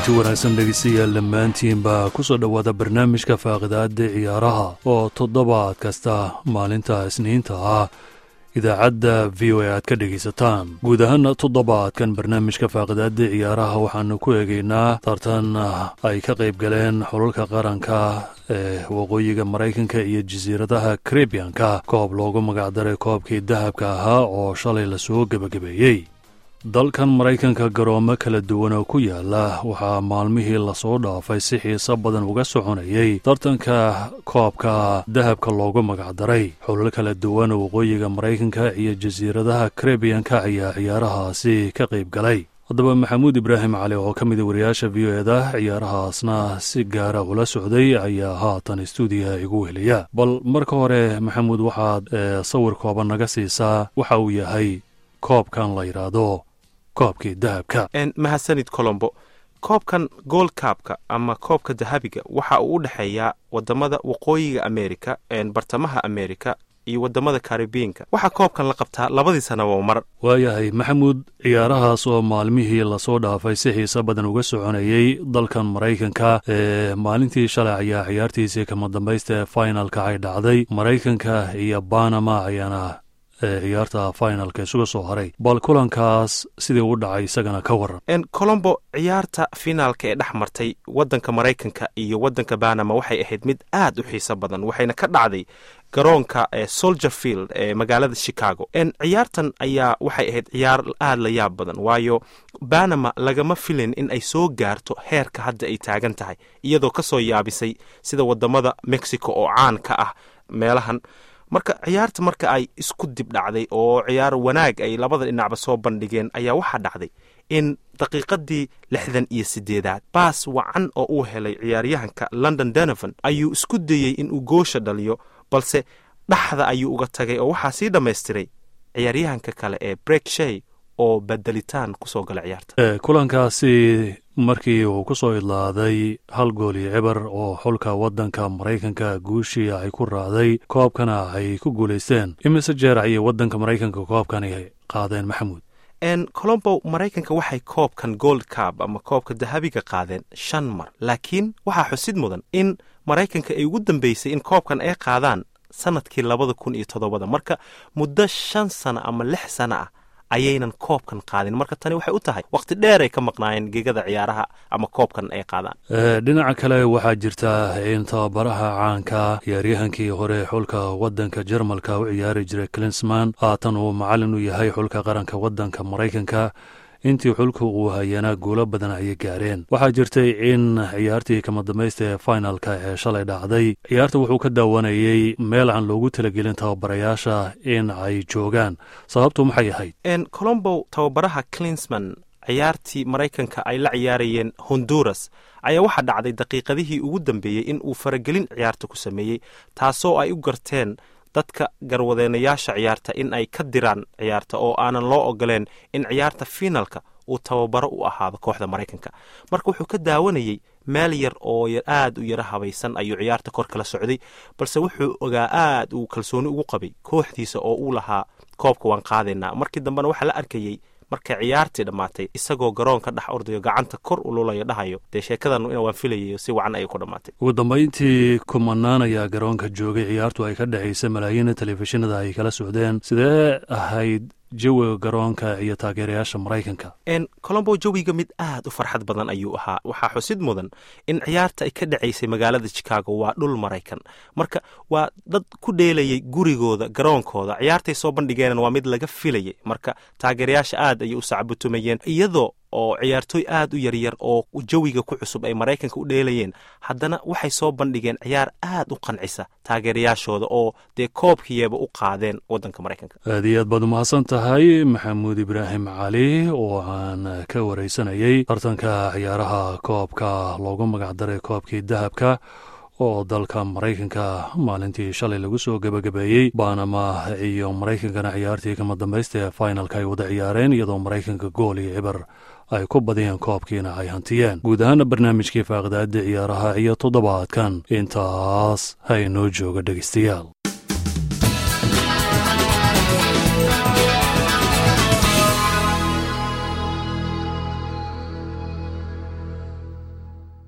kulanti wanaagsan dhegeystayaal dhammaantiinbaa ku soo dhowaada barnaamijka faaqidaada ciyaaraha oo toddobaad kasta maalinta isniinta ah idaacadda v o a aad ka dhegaysataan guud ahaan toddobaadkan barnaamijka faaqidaada ciyaaraha waxaanu ku eegaynaa tartan ay ka qayb galeen xulalka qaranka ee waqooyiga maraykanka iyo jasiiradaha karibiyanka koob loogu magacdaray koobkii dahabka ahaa oo shalay lasoo gebagabeeyey dalkan maraykanka garoomo kala duwan oo ku yaala waxaa maalmihii lasoo dhaafay si xiiso badan uga soconayay tartanka koobka dahabka loogu magacdaray xulal kala duwan waqooyiga maraykanka iyo jasiiradaha karibiyanka ayaa ciyaarahaasi ka qayb galay haddaba maxamuud ibraahim cali oo ka mida wariyaasha v o eda ciyaarahaasna si gaara ula socday ayaa haatan stuudiyaha igu heliya bal marka hore maxamuud waxaad sawir kooban naga siisaa waxa uu yahay koobkan la yidhaahdo koobkii dahabka mahadsanid colombo koobkan gold kaabka ama koobka dahabiga waxa uu u dhexeeyaa wadamada waqooyiga amerika bartamaha amerika iyo wadamada karibiinka waxaa koobkan la qabtaa labadii sanaba mar waayahay maxamuud ciyaarahaas oo maalmihii lasoo dhaafay si xiise badan uga soconayey dalkan maraykanka ee maalintii shalay ayaa ciyaartiisii kama dambaysta ee finalka ay dhacday maraykanka iyo banama ayaana ciyaarta finalka isuga soo haray bal kulankaas sidii u dhacay isagana ka waran colombo ciyaarta finaalka ee dhex martay wadanka maraykanka iyo wadanka banama waxay ahayd mid aad u xiiso badan waxayna ka dhacday garoonka soldier field ee magaalada chicago ciyaartan ayaa waxay ahayd ciyaar aad la yaab badan waayo banama lagama filin in ay soo gaarto heerka hadda ay taagan tahay iyadoo kasoo yaabisay sida wadamada mexico oo caan ka ah meelahan marka ciyaarta marka ay isku dib dhacday oo ciyaar wanaag ay labada dhinacba soo bandhigeen ayaa waxaa dhacday in daqiiqadii lixdan iyo sideedaad baas wacan oo uu helay ciyaaryahanka london donovan ayuu isku dayey inuu goosha dhaliyo balse dhaxda ayuu uga tagay oo waxaa sii dhammaystiray ciyaaryahanka kale ee brek shay oo badelitaan kusoo gala ciyaarta kulankaasi markii uu ku soo idlaaday hal gool iyo cibar oo xulka waddanka maraykanka guushii ay ku raacday koobkana ay ku guulaysteen imise jeer ayay waddanka maraykanka koobkani qaadeen maxamuud colombo maraykanka waxay koobkan gold cab ama koobka dahabiga qaadeen shan mar laakiin waxaa xusid mudan in maraykanka ay ugu dambeysay in koobkan ay qaadaan sanadkii labada kun iyo toddobada marka muddo shan sano ama lix sano ah ayaynan koobkan qaadin marka tani waxay u tahay wakhti dheer ay ka maqnaayeen gegada ciyaaraha ama koobkan ay qaadaan dhinaca kale waxaa jirta in tababaraha caanka ciyaaryahankii hore xulka waddanka jermalka u ciyaari jiray clinsman haatan uu macallin u yahay xulka qaranka waddanka maraykanka intii xulka uu hayanaa guulo badan ayay gaareen waxaa jirtay in ciyaartii kama dambaysta ee finalka ee shalay dhacday ciyaarta wuxuu ka daawanayey meel aan loogu talagelin tababarayaasha in ay joogaan sababtu maxay ahayd colombo tababaraha clinsman ciyaartii maraykanka ay la ciyaarayeen honduras ayaa waxaa dhacday daqiiqadihii ugu dambeeyey in uu faragelin ciyaarta ku sameeyey taasoo ay u garteen dadka garwadeenayaasha ciyaarta in ay ka diraan ciyaarta oo aanan loo ogoleen in ciyaarta finalka uu tababaro u ahaado kooxda maraykanka marka wuxuu ka daawanayey meel yar oo aad u yaro habaysan ayuu ciyaarta kor kala socday balse wuxuu ogaa aad uu kalsooni ugu qabay kooxdiisa oo uu lahaa koobka waan qaadaynaa markii dambena waxaa la arkayey markay ciyaartii dhammaatay isagoo garoonka dhex ordayo gacanta kor ululayo dhahayo dee sheekadan waan filayayo si wacan ayay ku dhammaatay ugu dambayntii kumanaan ayaa garoonka joogay ciyaartu ay ka dhexaysa malaayiina telefishinada ay kala socdeen sidee ahayd jawiga garoonka iyo taageerayaasha maraykanka colombo jawiga mid aad u farxad badan ayuu ahaa waxaa xusid mudan in ciyaarta ay ka dhacaysay magaalada chicago waa dhul maraykan marka waa dad ku dheelayay gurigooda garoonkooda ciyaartay soo bandhigeenan waa mid laga filayay marka taageerayaasha aad ayay u sacbutumayeen iyadoo oo ciyaartooy aad u yaryar oo jawiga ku cusub ay maraykanka u dheelayeen haddana waxay soo bandhigeen ciyaar aad u qancisa taageerayaashooda oo dee koobkiyeeba u qaadeen waddanka maraykanka aad iyo aad baad umahadsan tahay maxamuud ibraahim cali oo aan ka waraysanayey tartanka ciyaaraha koobka loogu magacdaray koobkii dahabka oo dalka maraykanka maalintii shalay lagu soo gebagabeeyey banama iyo maraykankana ciyaartii kama dambaysta ee finalka ay wada ciyaareen iyadoo maraykanka gool iyo cibar ay ku badiyeen koobkiina ay hantiyeen guud ahaana barnaamijkii faaqidaada ciyaaraha iyo toddobaadkan intaas ha inoo jooga dhegeystayaal